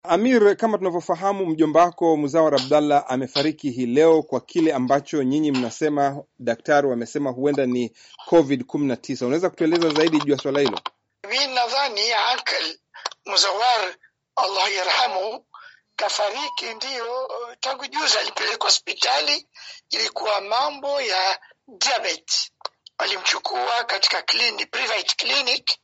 Amir, kama tunavyofahamu, mjomba wako Muzawar Abdallah amefariki hii leo kwa kile ambacho nyinyi mnasema, daktari wamesema huenda ni Covid 19. Unaweza kutueleza zaidi juu ya swala hilo? Mi nadhani Akal Muzawar Allah yarhamu kafariki, ndiyo tangu juzi alipelekwa hospitali, ilikuwa mambo ya diabetes, walimchukua katika clinic, private clinic,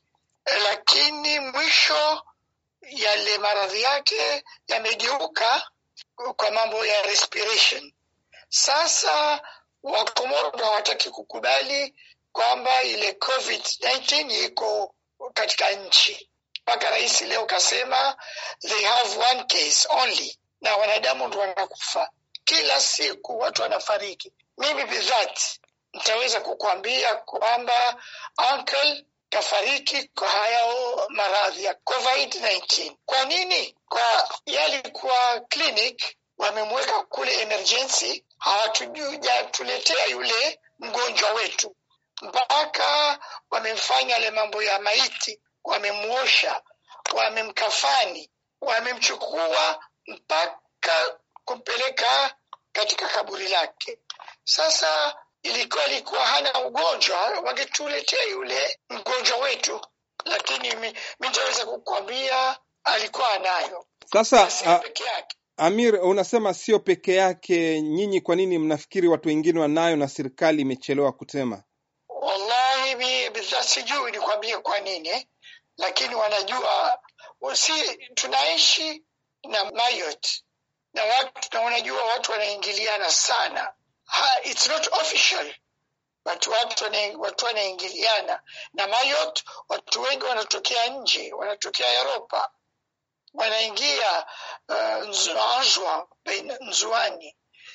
lakini mwisho yale maradhi yake yamegeuka kwa mambo ya respiration. Sasa Wakomoro hawataki kukubali kwamba ile COVID-19 iko katika nchi, mpaka rais leo kasema they have one case only, na wanadamu ndo wanakufa kila siku, watu wanafariki. Mimi bidhati nitaweza kukuambia kwamba uncle kafariki kwa hayo maradhi ya COVID-19. Kwa nini? Kwa yalikuwa clinic wamemweka kule emergency, hawatujatuletea yule mgonjwa wetu, mpaka wamemfanya yale mambo ya maiti, wamemwosha, wamemkafani, wamemchukua mpaka kumpeleka katika kaburi lake. Sasa ilikuwa ilikuwa hana ugonjwa, wangetuletea yule mgonjwa wetu, lakini mi nitaweza kukwambia alikuwa anayo. Sasa Sio a, peke yake. Amir, unasema sio peke yake. Nyinyi kwa nini mnafikiri watu wengine wanayo na serikali imechelewa kusema? Wallahi mi bidhaa sijui nikwambie kwa nini, lakini wanajua si tunaishi na mayot na watu na wanajua watu wanaingiliana sana. Ha, it's not official but watu wana- watu wanaingiliana na mayot. Watu wengi wanatokea nje, wanatokea Europa, wanaingia uh, Nzwa, Nzwani.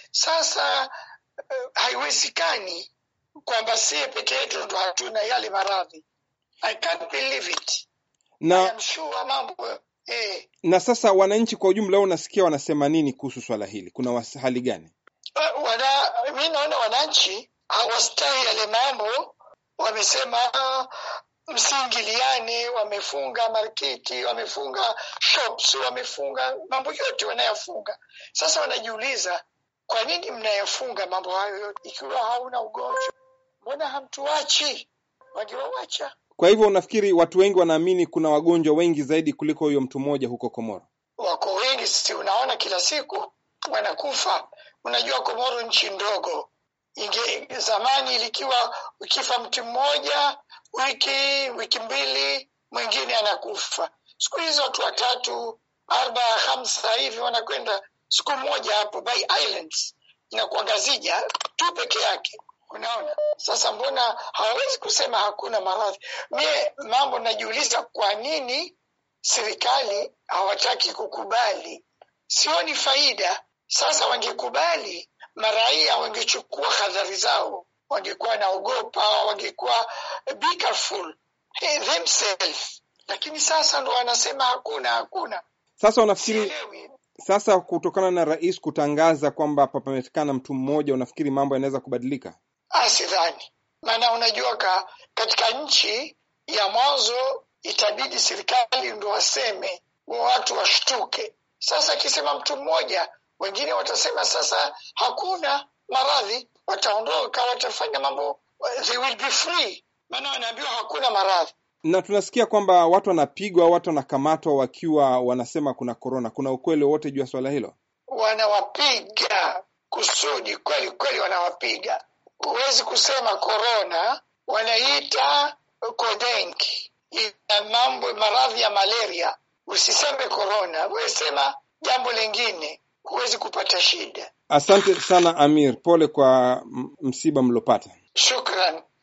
Sasa uh, haiwezekani kwamba sie peke yetu ndo hatuna yale maradhi. I can't believe it. I Na am sure mambo eh, na sasa wananchi kwa ujumla, unasikia wanasema nini kuhusu swala hili? Kuna was- hali gani? Uh, wana mi naona wananchi hawastahi yale mambo. Wamesema ah, msiingiliane, wamefunga marketi, wamefunga shops, wamefunga mambo yote wanayafunga. Sasa wanajiuliza kwa nini mnayafunga mambo hayo yote ikiwa hauna ugonjwa? Mbona hamtuachi? Wangewawacha. Kwa hivyo unafikiri watu wengi wanaamini kuna wagonjwa wengi zaidi kuliko huyo mtu mmoja huko Komoro? Wako wengi, si unaona kila siku wanakufa. Unajua Komoro nchi ndogo, inge zamani ilikiwa ukifa mtu mmoja wiki wiki mbili mwingine anakufa. Siku hizi watu watatu arba hamsa hivi wanakwenda siku moja hapo by islands inakuangazija tu peke yake. Unaona sasa, mbona hawawezi kusema hakuna maradhi? Mie mambo najiuliza, kwa nini serikali hawataki kukubali? Sioni faida. Sasa wangekubali, maraia wangechukua hadhari zao, wangekuwa naogopa, wangekuwa be careful hey, themselves. Lakini sasa ndo wanasema hakuna, hakuna. Sasa unafikiri Sielewi. sasa, kutokana na rais kutangaza kwamba papametikana mtu mmoja, unafikiri mambo yanaweza kubadilika? Ah, sidhani. Maana unajua ka, katika nchi ya mwanzo itabidi serikali ndo waseme, watu washtuke. Sasa akisema mtu mmoja, wengine watasema sasa hakuna maradhi, wataondoka, watafanya mambo, they will be free, maana wanaambiwa hakuna maradhi. Na tunasikia kwamba watu wanapigwa, watu wanakamatwa wakiwa wanasema kuna korona. Kuna ukweli wowote juu ya swala hilo? Wanawapiga kusudi, kweli kweli, wanawapiga. Huwezi kusema korona, wanaita kodenki, ina mambo maradhi ya malaria. Usiseme korona, wewe sema jambo lingine, huwezi kupata shida. Asante sana Amir, pole kwa m- msiba mlopata. Shukran.